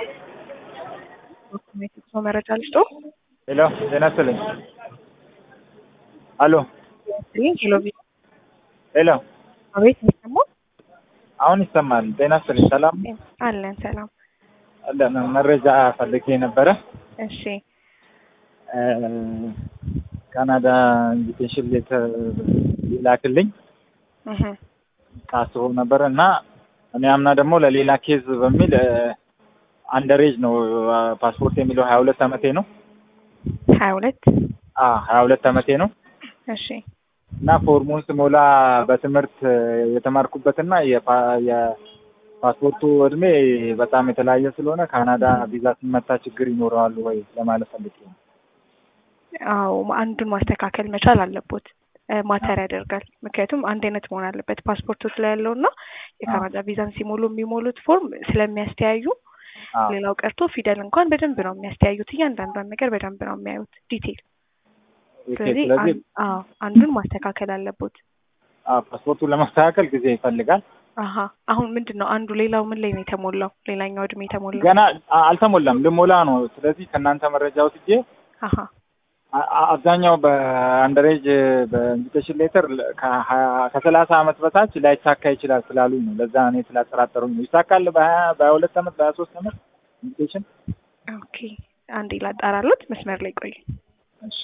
ሰው መረጃ ልስጦ። ሄሎ ጤና ይስጥልኝ። አሎ ሄሎ ሄሎ፣ አቤት፣ የሚሰማው አሁን ይሰማል። ጤና ይስጥልኝ። ሰላም አለን። ሰላም። አለን። መረጃ ፈልጌ ነበረ። እሺ፣ ካናዳ ኢንቪቴሽን ሌተር ይላክልኝ እህ ታስቦ ነበረ እና እኔ አምና ደግሞ ለሌላ ኬዝ በሚል አንደሬጅ ነው ፓስፖርት የሚለው ሀያ ሁለት አመቴ ነው። ሀያ ሁለት ሀያ ሁለት አመቴ ነው እሺ፣ እና ፎርሙን ስሞላ በትምህርት የተማርኩበትና የፓ- የፓስፖርቱ እድሜ በጣም የተለያየ ስለሆነ ካናዳ ቪዛ ሲመታ ችግር ይኖረዋል ወይ ለማለት ፈልጌ ነው። አዎ አንዱን ማስተካከል መቻል አለቦት። ማተር ያደርጋል። ምክንያቱም አንድ አይነት መሆን አለበት ፓስፖርቶች ላይ ያለው እና የካናዳ ቪዛን ሲሞሉ የሚሞሉት ፎርም ስለሚያስተያዩ አዎ። ሌላው ቀርቶ ፊደል እንኳን በደንብ ነው የሚያስተያዩት። እያንዳንዷን ነገር በደንብ ነው የሚያዩት ዲቴል። ኦኬ፣ ስለዚህ ስለዚህ አን- አዎ አንዱን ማስተካከል አለቦት። አዎ፣ ፓስፖርቱን ለማስተካከል ጊዜ ይፈልጋል። አሀ አሁን ምንድን ነው አንዱ ሌላው ምን ላይ ነው የተሞላው? ሌላኛው እድሜ የተሞላው ገና አ- አልተሞላም፣ ልሞላ ነው። ስለዚህ ከእናንተ መረጃ ወስጄ አሀ አ- አ- አብዛኛው በአንደሬጅ በኢንቪቴሽን ሌተር ከሀያ- ከሰላሳ አመት በታች ላይሳካ ይችላል ስላሉኝ ነው። ለዛ እኔ ስላጠራጠሩኝ ነው። ይሳካል በሀያ በሀያ ሁለት አመት በሀያ ሶስት አመት ኢንቪቴሽን ኦኬ አንዴ ላጣራሉት። መስመር ላይ ቆዩ። እሺ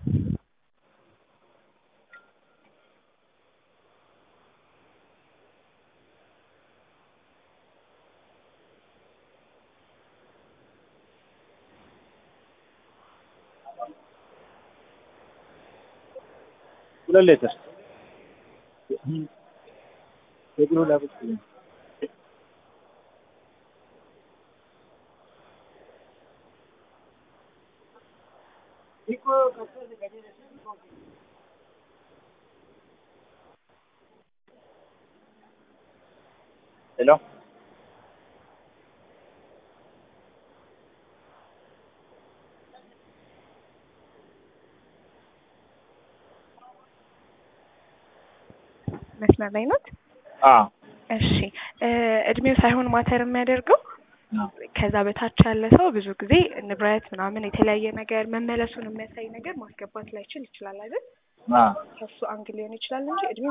ሁለት ሌትር የግሩ ላብስ ሄሎ መስመር ላይ ኖት? አ እሺ እ እድሜው ሳይሆን ማተር የሚያደርገው ከዛ በታች ያለ ሰው ብዙ ጊዜ ንብረት ምናምን የተለያየ ነገር መመለሱን የሚያሳይ ነገር ማስገባት ላይችል ይችላል አይደል? አ ከሱ አንግል ሊሆን ይችላል እንጂ እድሜው